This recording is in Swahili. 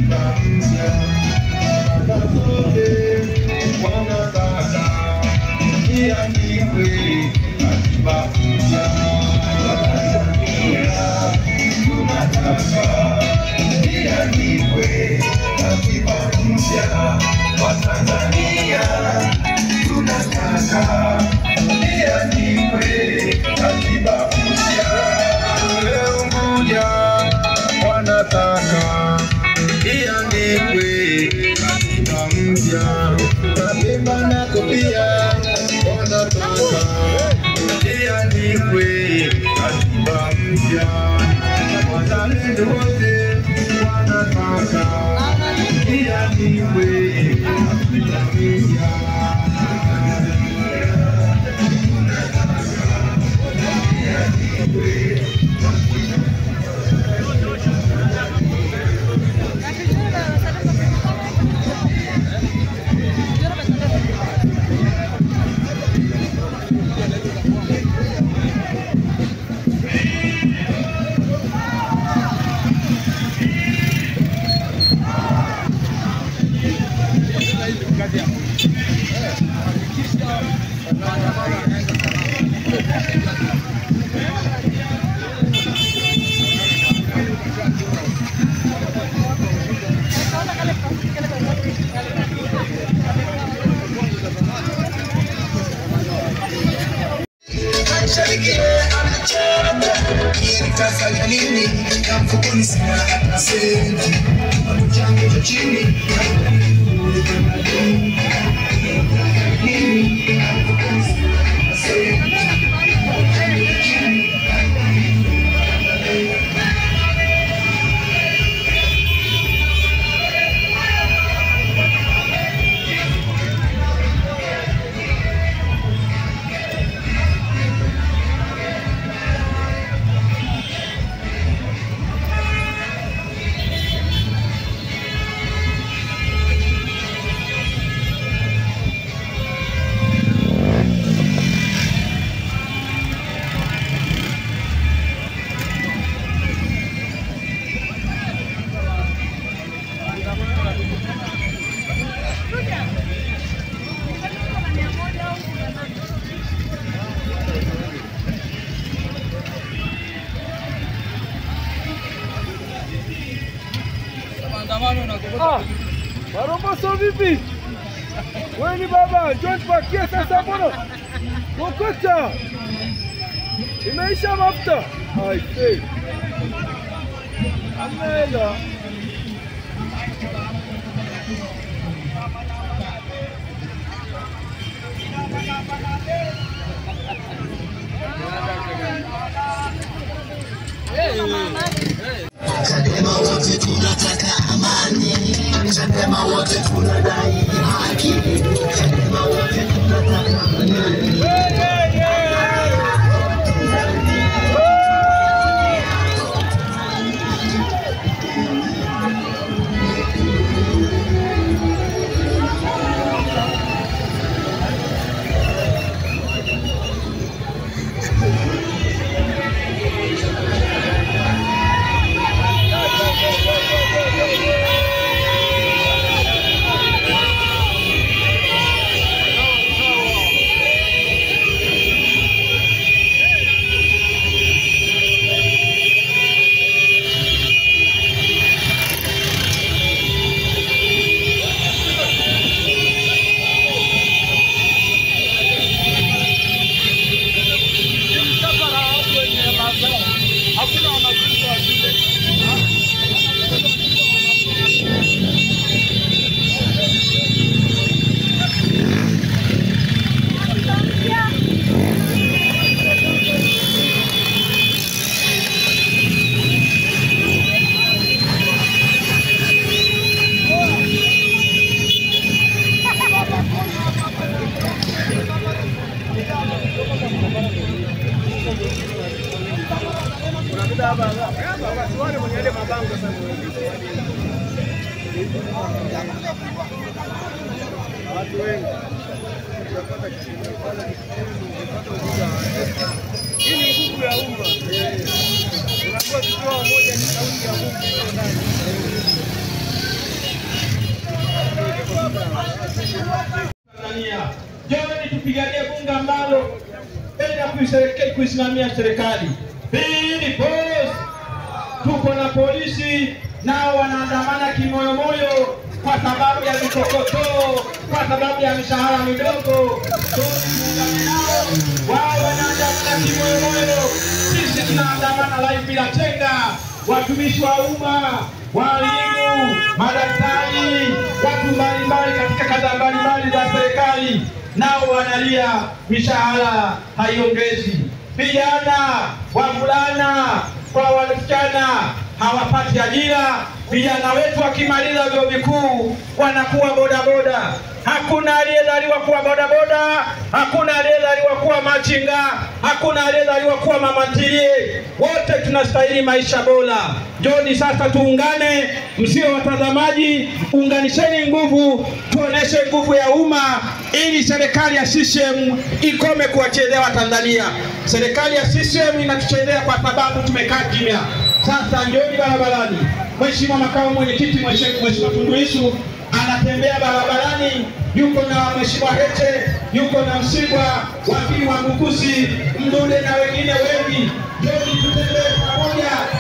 katiba mpya. Baba zote wanataka iandikwe katiba mpya. Watanzania tunataka iandikwe katiba mpya. Watanzania tunataka iandikwe katiba mpya. Leo Unguja wanataka iandikwe katiba mpya. Mapemba nako pia wanataka iandikwe katiba mpya. Wazalendo wote wanataka iandikwe katiba mpya. Nitafanya nini? Na mfukoni sina hata senti, kipato changu cha chini Ah, Maromboso vipi? Wewe ni baba, njoo nipakie sasa mbona? Kokota. Imeisha mafuta. Ai sei. Amela. Chadema wote tunataka amani, Chadema wote tunadai haki, Chadema wote tunataka amani. Hii ni nguvu ya umma. Unakuwa tukiwa wamoja ni sauti ya Mungu iko ndani. tupiganie bunge ambalo enda kuisereke- kuisimamia serikali. Pili, boss, tuko na polisi nao wanaandamana kimoyomoyo kwa sababu ya mikokotoo, kwa sababu ya mishahara midogo. Tuungane nao, wao wanaandamana kimoyomoyo, sisi tunaandamana live bila chenga. Watumishi wa umma, walimu, madaktari, watu mbalimbali katika kada mbalimbali za serikali nao wanalia mishahara haiongezi. Vijana, wavulana kwa wasichana hawapati ajira. Vijana wetu wakimaliza vyuo vikuu wanakuwa bodaboda. Hakuna aliyezaliwa kuwa bodaboda, hakuna aliyezaliwa kuwa machinga, hakuna aliyezaliwa kuwa mama ntilie. Wote tunastahili maisha bora. Njoni sasa tuungane, msio watazamaji, unganisheni nguvu, tuoneshe nguvu ya umma ili serikali ya CCM ikome kuwachezea Watanzania. Serikali ya CCM inatuchezea kwa sababu tumekaa kimya. Sasa njoni barabarani. Mheshimiwa makamu mwenyekiti, Mheshimiwa Tundu Lissu anatembea barabarani, yuko na Mheshimiwa Heche, yuko na Msigwa, wakili wa Mbukusi, Mdude na wengine wengi. Njoni tutembee pamoja